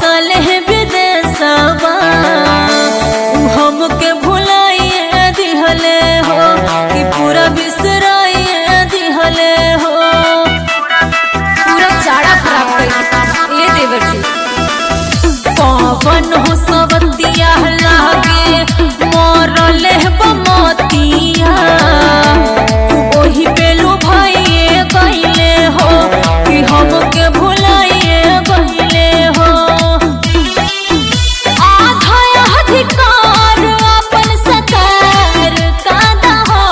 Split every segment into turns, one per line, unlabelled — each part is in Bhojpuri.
बसल है विदेशवा उ हमके भुलाइए दिहले हो कि पूरा बिसराइए दिहले हो
पूरा चारा खराब कर ए देवर जी
पवन हो सवतिया लागे मरल बमतिया ओही बेलू भाइये गईले हो कि हमके भुलाइए गईले हो आधा अधिकार अपन सकार कादा हो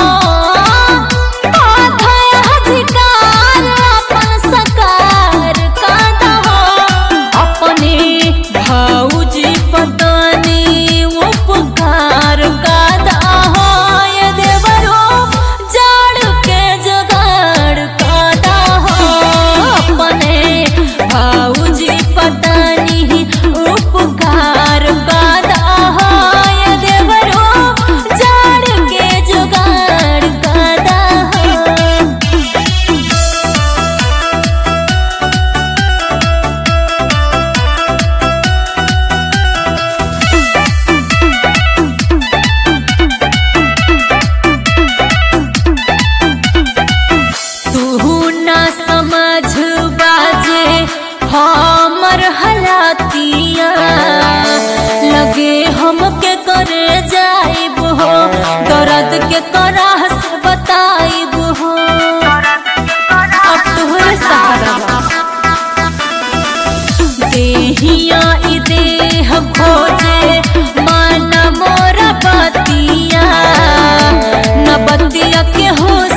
आधा अधिकार अपन सकार कादा हो अपने भौजी पतानी उपकार कादा हो ये देवरो जड़ के जुगाड़ कादा हो अपने भौजी पतानी उपकार कादा हो ये देवरो जड़ के जुगाड़ कादा हो तू ना समझ बाजे हमर हलातिया लगे हमके करे जाइब हो दर्द के कराह से बताइब हो
अब तोहरे सहारा बा
देहिया ई देह खोजे मन मोरा बतिया न बतिया के हो